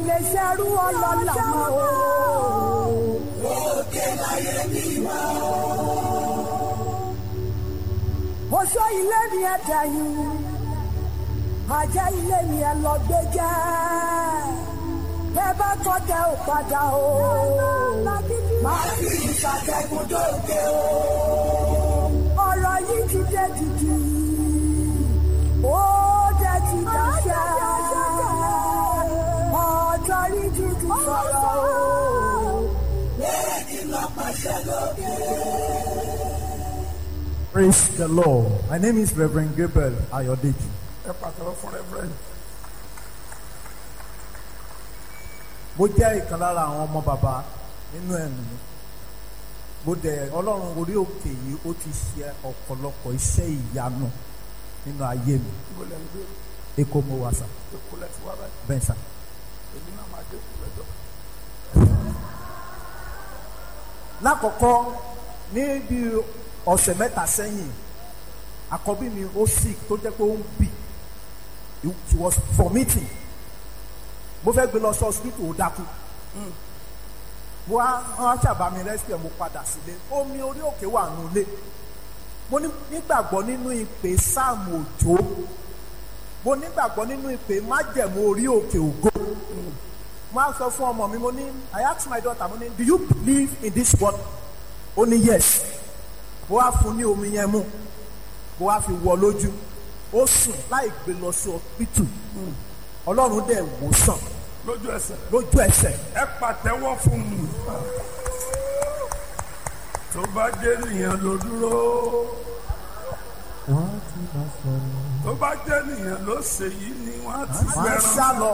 lè ṣerú ọlọ́lá mọ́ o. oṣó ilé ni ẹ dẹ̀yìn ajá ilé ni ẹ lọ gbé jẹ́ ẹ bá kọ́ tẹ ò padà o. máa fi ìṣàtẹ̀kùn dókè o. ọ̀rọ̀ yìí ti dé dìdì ó dé ti dáṣẹ́ ọjọ́ rí ti ti sọ̀rọ̀ o. Praise the Lord. My name is Reverend Gabriel Ayodeji. ẹ pàtàkì fún rẹ́fúrẹ́ǹd. Mo jẹ́ ìkan lára àwọn ọmọ bàbá nínú ẹ̀mí. Mo dẹ̀ Ọlọ́run orí òkè yìí ó ti ṣe ọ̀pọ̀lọpọ̀ iṣẹ́ ìyanu nínú ayé mi. ibo lẹ́ ń gbé Èkó mo wà sà, èkó lẹ́ ti wá báyìí bẹ́ẹ̀ sà. èmi náà máa dé kú lẹ́jọ́. Lákọ̀ọ́kọ́ ní bí ọ̀sẹ̀ mẹ́ta sẹ́yìn, àkọ́bí mi ó sick tó jẹ́ pé ó ń bì. She was vomiting. Mo fẹ́ gbé lọ sí hospital ó dákú. mo wá wọn ṣàbá mi rescue mo padà sílé omi orí òkè wà nulẹ̀ mo ní- nígbàgbọ́ nínú ìpè sáàmù òjò mo nígbàgbọ́ nínú ìpè májẹ̀mú orí òkè ògo mo á sọ fún ọmọ mi mo ní I ask my daughter mo ní do you believe in this word ó ní yes mo wá fún ní omi yẹn mú mo wá fi wọ lójú ó sùn láì gbé lọ sí hospital ọlọ́run dẹ̀ wò sàn lójú ẹsẹ̀ lójú ẹsẹ̀ ẹ pàtẹ́wọ́ fún mi. tó bá jẹ́ nìyẹn ló dúró tó bá jẹ́ nìyẹn ló ṣe yìí ni wọ́n á ti máa ń fẹ́ràn. sá lọ.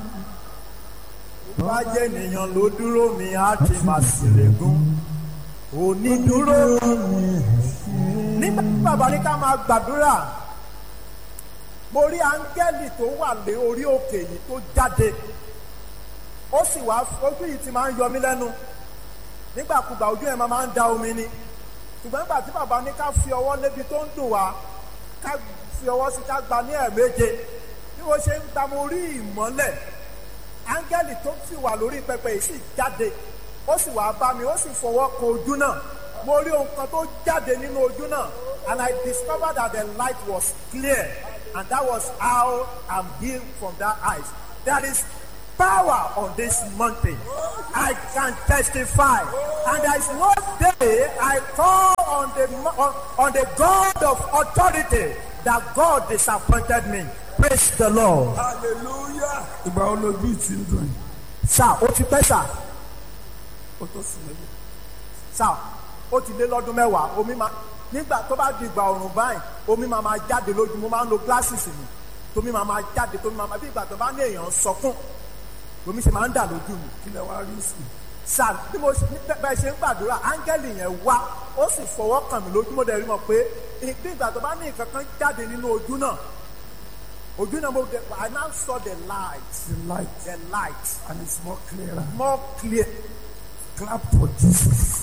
Bá jẹ́ ènìyàn ló dúró mi, á ti máa ṣèlégún. Onídúró. Nígbà tí bàbá ní ká máa gbàdúrà, mo rí áńgẹ́lì tó wà lé orí òkè yìí tó jáde. Ó sì wá ojú yìí ti máa ń yọ mí lẹ́nu. Nígbàkúgbà ojú ẹ̀ máa máa ń da omi ni. Ṣùgbọ́n nígbà tí bàbá ní ká fi ọwọ́ lébi tó ń dùn wá, ká fi ọwọ́ sí ká gba ní ẹ̀ẹ̀méje bí wọ́n ṣe ń gba mo rí ìmọ́lẹ̀ áńgẹ́lì tó sì wà lórí pẹpẹ yìí sì jáde ó sì wá bá mi ó sì fọwọ́ kan ojú náà mo rí ohun kan tó jáde nínú ojú náà and I discovered that the light was clear and that was how I'm healed from that eyes there is power on this mountain I can testify and there is no day I call on the mo- on, on the God of authority that God disappointed me praise the Lord. hallelujah. ìgbà wo lójú ìtì ń dùn yìí sá ó ti pẹ́ sá ó tó sùn lẹ́yìn. sá ó ti lé lọ́dún mẹ́wàá omi máa nígbà tó bá di ìgbà ọ̀rùn báyìí omi máa máa jáde lójú mo máa ń lo glasses mi tómi máa máa jáde tómi máa máa bí ìgbà tó bá ní èèyàn sọkún omi ṣe máa ń dà lójú mi kí lẹ wá rí sí i. sá bí mo ṣe- ní bẹ́ẹ̀ ṣe ń gbàdúrà áńgẹ́lì yẹn wá ó sì fọwọ́ kàn mí lójú mo dẹ̀ rí mọ̀ pé bí ìgbà tó bá ní nǹkan kan jáde nínú ojú náà ojú náà mo dẹ̀ I now saw the light the light the light and it's more clearer. more clear clap for Jesus.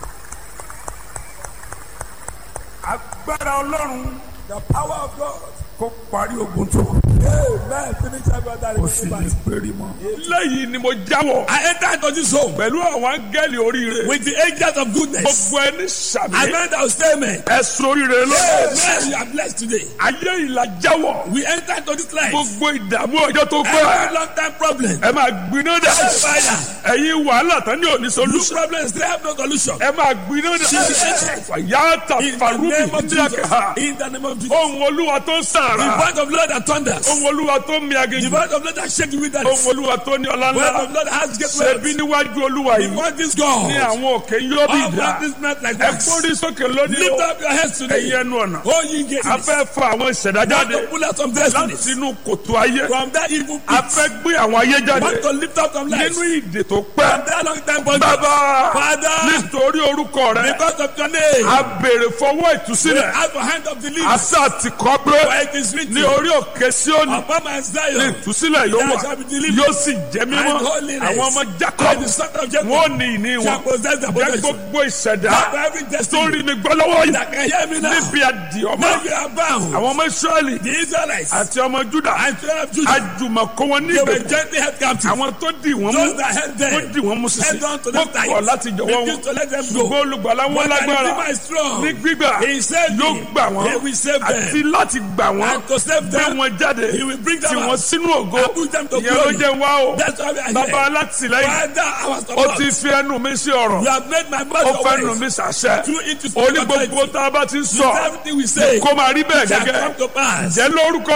agbára ọlọ́run the power of God kó parí ogun tó kù. Amen. Finish every other kò sì lè péré mọ́. lẹ́yìn ni mo jáwọ́. I enter into this home pẹ̀lú àwọn áńgẹ́lì oríire. with the angels of goodness. gbogbo ẹni sàmì. I meant I will say amen. ẹ̀sùn oríire lọ́wọ́. Amen. You are blessed today. ayé ìlà jáwọ́. We enter into this life. gbogbo ìdààmú ọjọ́ tó Every pẹ́. long time problem. ẹ máa gbiná dà. Fire. ẹ̀yin wàhálà tán ní òní This solution. problem still have no solution. ẹ máa gbiná dà. fàyàtà In the farubi name of díàkà. Jesus. In the name of Jesus. ohun olúwa tó The sàrà. voice of Lord that thunders. ohun olúwa tó mi The aginjù. voice of Lord that shake the wilderness. ohun olúwa tó ní ọlá The voice ńlá. of Lord that has great ṣebí wealth. níwájú olúwa The yìí. voice this God. ní àwọn òkè yóò bí All dà. practice not like ẹ that. gbórí sókè lónìí Lift o. up your heads today. ẹ̀yin ẹnu ọ̀nà. Oh, ye gates. a fẹ́ fa àwọn ìṣẹ̀dá Want jáde. to pull out some destinies. láti inú kòtò ayé. From that evil a pit. fẹ́ gbé àwọn ayé Want jáde. to lift up some lives. nínú ìdè tó From pẹ́. that long time bondage. bàbá Father. nítorí orúkọ rẹ. Because of your name. a béèrè fọwọ́ ìtúsílẹ̀. Have a hand of the leaves. àṣà ti kọ́ pé For it It is written. ní orí òkè Síónì Upon my ní Zion. ìtúsílẹ̀ yóò There wà shall be deliverance yóò sì jẹ́ mímọ́ and holiness. àwọn ọmọ And Jacob the son of Jacob wọn ò ní ìní shall wọn possess the jẹ́ possession. gbogbo ìṣẹ̀dá Have every tó destiny rí mi gbọ́ lọ́wọ́ yìí that can hear me now. níbi àdìọ́mọ́ Now you are bound. àwọn ọmọ Ísírẹ́lì The Israelites àti ọmọ Júdà and children of Judah. àjùmọ̀kọ́ wọn ní They were ìgbèkùn gently held captive. àwọn tó dì wọ́n mú Those that held them. wọ́n dì wọ́n mú sísè Held on to wọ́n them tight. kọ̀ láti jọ̀wọ́ wọn Refused to let them go. ṣùgbọ́n olùgbàlà wọn But the lágbára Redeemer is strong. ní gbígbà He saved yóò me. gbà wọ́n He will save them. àti láti gbà wọ́n And to save gbé them, wọn jáde He will bring them tì out. wọ́n sínú ògo And put them to ìyẹn ló glory. jẹ́ wá o That's why we are bàbá here. alátìlẹ́yìn Father, our ó support. ti fi ẹnu mi sí ọ̀rọ̀ You have made my mouth ó your fẹ́ nu ways. mi sàṣẹ Through it to ó ní speak gbogbo authority. tá a bá ti ń sọ Everything we say kó máa rí bẹ́ẹ̀ shall gẹ́gẹ́ come to pass. jẹ́ lórúkọ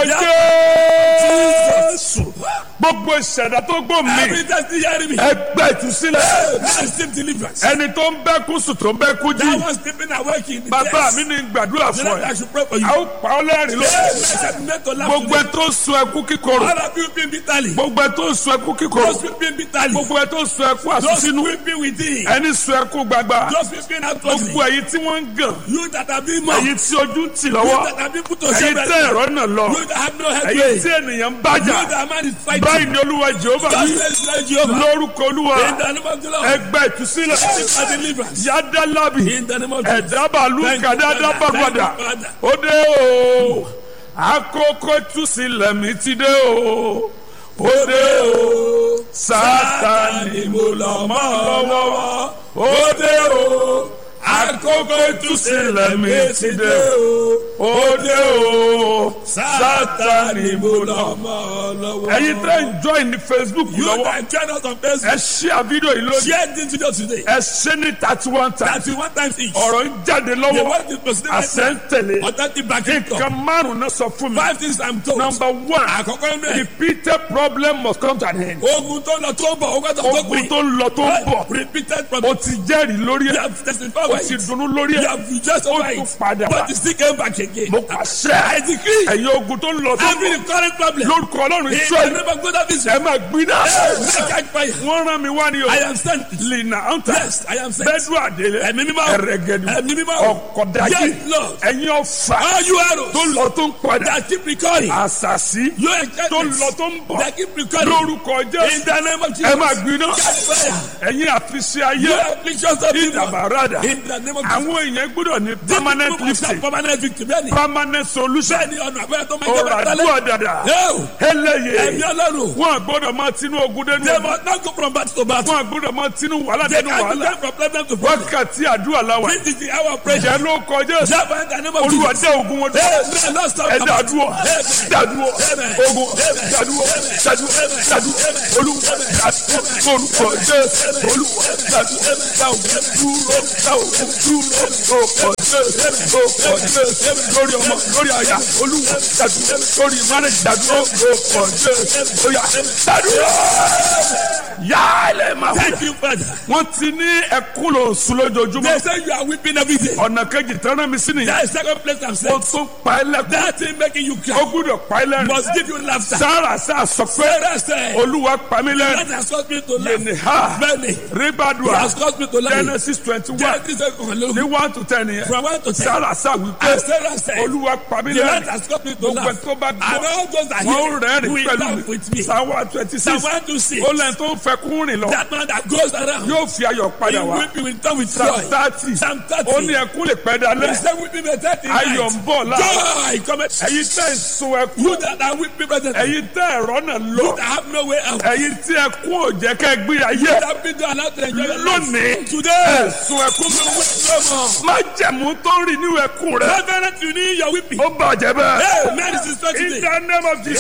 Jesus. Jésù gbogbo ìṣẹ̀dá tó gbó mi Every destiny hearing me. ẹgbẹ́ ìtúsílẹ̀ Now receive deliverance. ẹni tó ń bẹ́ kú sùn tó ń bẹ́ kú jí That was sleeping awake in the bàbá chest. mi ní gbàdúrà The fún Lord, ẹ I should pray for you. a ó pa ọ́ lẹ́rìn ló gbogbo ẹ tó ń sun ẹkú kíkorò All of you weeping bitterly. gbogbo ẹ tó ń sun ẹkú kíkorò Those weeping bitterly. gbogbo ẹ tó ń sun ẹkú Those àsúnsínú weeping within. ẹni sun ẹkú gbagba Those weeping outwardly. gbogbo ẹ̀yin tí wọ́n ń gàn You that have been mocked. ẹ̀yin tí ojú ń tì You lọ́wọ́ that have been put to ẹ̀yin shame. tẹ́ ẹ̀rọ náà lọ You that have no head. ẹ̀yin You tí ènìyàn ń bájà that man is fighting. báyìí ni olúwa jehova God wí says like Jehovah. lórúkọ olúwa In the name of the Lord. ẹgbẹ́ ìtúsílẹ̀ Seek for deliverance. yádàlábì In the name of Jesus. ẹ̀dábàlú Thank you, kàdádá Father. bàgbàdà Thank you, Father. ó dé o àkókò ìtúsílẹ̀ mi ti dé o ó dé o sátani mo lọ mọ́ lọ́wọ́ ó dé o àkókò ìtúsílẹ̀ mi ti dé o ó dé o sátani mo lọ mọ́ ẹ̀yin tẹ́ ń join ní facebook You lọ́wọ́ that join us on ẹ Facebook. share fídíò yìí lónìí Share this video today. ẹ ṣe ní thirty one times Thirty one times each. ọ̀rọ̀ ń jáde The lọ́wọ́ word is proceeding right àṣẹ ń now. tẹ̀lé Authentic backing nǹkan up. márùn-ún náà sọ fún mi. Five things I'm told. number one Àkọ́kọ́ inú ẹ̀. repeated problem must come to an end. Ogun tó lọ tó bọ̀, ogun tó tó ogun gbìn. tó ń lọ tó ń bọ̀ Repeated o problem. ti jẹ́rìí lórí You ẹ̀ have testified o by ti it. dunnú lórí You ẹ̀ have rejoiced ó over tún it. padà wá. But you still came back again. mo I pàṣẹ decree. ẹ̀yin ogun tó ń lọ tó ń Every bọ̀ current problem. lórúkọ ọlọ́run In the israẹli name of God of ẹ Israel. máa gbiná Hey, catch fire. wọ́n rán mi wá ní o I am sent. lina anta Yes, I am sent. bẹ́ẹ̀dù àdélé Ẹ̀mí mímọ́. ẹ̀rẹ̀gẹ̀dù Ẹ̀mí mímọ́. ọ̀kọ̀dájì Yes, Lord. ẹ̀yin ọ̀fà All you arrows tó ń lọ tó ń padà that keep recurring. àṣàṣì Your tó ń enchantments lọ tó ń bọ̀ that keep recurring. lórúkọ In jésù the name of ẹ Jesus. máa gbiná Catch fire. ẹ̀yin àfiṣe ayé Your afflictions of people. ìdàbàràdà In the name of Jesus. àwọn èèyàn gbọ́dọ̀ ní This permanent people must have lifting permanent victory. Bẹ́ẹ̀ni. permanent solution Bẹ́ẹ̀ni ọ̀nà àbẹ́rẹ́ tó máa ń jẹ́ ọ̀rọ̀ bẹ́ẹ̀ àdúrà dàdà Yóò. Ẹ̀mí eléyè ọlọ́run. wọn gbọ́dọ̀ máa tinú ogun dénú They ogun must not go from battle to battle. wọn gbọ́dọ̀ máa tinú wàhálà They dénú can't wàhálà go from problem to problem. wákàtí àdúrà làwà This is the hour of prayer. ìjẹ́ ló kọjá sí Java in the name of olúwa Jesus. dé ogun wọn dúró Amen. Lord, stop. ẹ dàdúrọ Amen. dàdúrọ Amen. ogun dàdúrọ dàdúrọ dàdúrọ olúwa dàdúrọ olùkọ jésù olúwa dàdúrọ dàwọ dúró dàwọ dúró lórúkọ jésù lórúkọ jésù lórí ọmọ lórí àyà olúwa dàdúrọ lórí mánà dàdúrọ lórúkọ jésù lóyà dàdúrọ yálẹ̀ máa wọ. Thank you, Father. wọ́n ti ní ẹkún lò sùn lójoojúmọ́ They say you are weeping every day. ọ̀nà kejì tẹ́lẹ̀ mi sí nìyẹn That is second place I'm ó saying. tún pa ẹ́ lẹ́kún That thing making you ó cry gbúdọ̀ pa ẹ́ lẹ́rìn must give you laughter. sára sá sọ pé Sarah said, olúwa pa mí that lẹ́rìn has caused me to laugh. yẹnì ha Many. It ribadua has caused me to laugh. genesis twenty one Genesis seven, ní one to ten yẹn From one to ten. sára sá wípé And Sarah said, olúwa pa mí the Lord lẹ́rìn has caused me to gbogbo ẹ̀ laugh. tó bá And gbọ́ all those that wọ́n hear rẹ́rìn will pẹ̀lú laugh with me. mi sáwá twenty Psalm six 126. ó lẹ́yìn tó ń fẹ́ kún rìn lọ That man that goes around, yóò fi ayọ̀ he padà wá weeping will come with psalm joy. thirty Psalm ó ní 30. ẹkún lè pẹ́ dalẹ́ He said, weeping may thirty ayọ̀ ń night. bọ̀ láàárọ̀ Joy cometh. ẹ̀yin tẹ́ ń sun ẹkún You that are weeping presently. ẹ̀yin tẹ́ ẹ̀rọ náà lọ You that have no way out. ẹ̀yin tí ẹkún ò jẹ́ kẹ́ gbé ayé You that been allowed to enjoy your life. lónìí Today. ẹ̀sùn ẹkún mi wí No more. má jẹ̀mú tó ń rìn nínú ẹkún rẹ Reverend, you need your weeping. ó bàjẹ́ bẹ́ẹ̀ Hey, man, this is in today. the name of Jesus.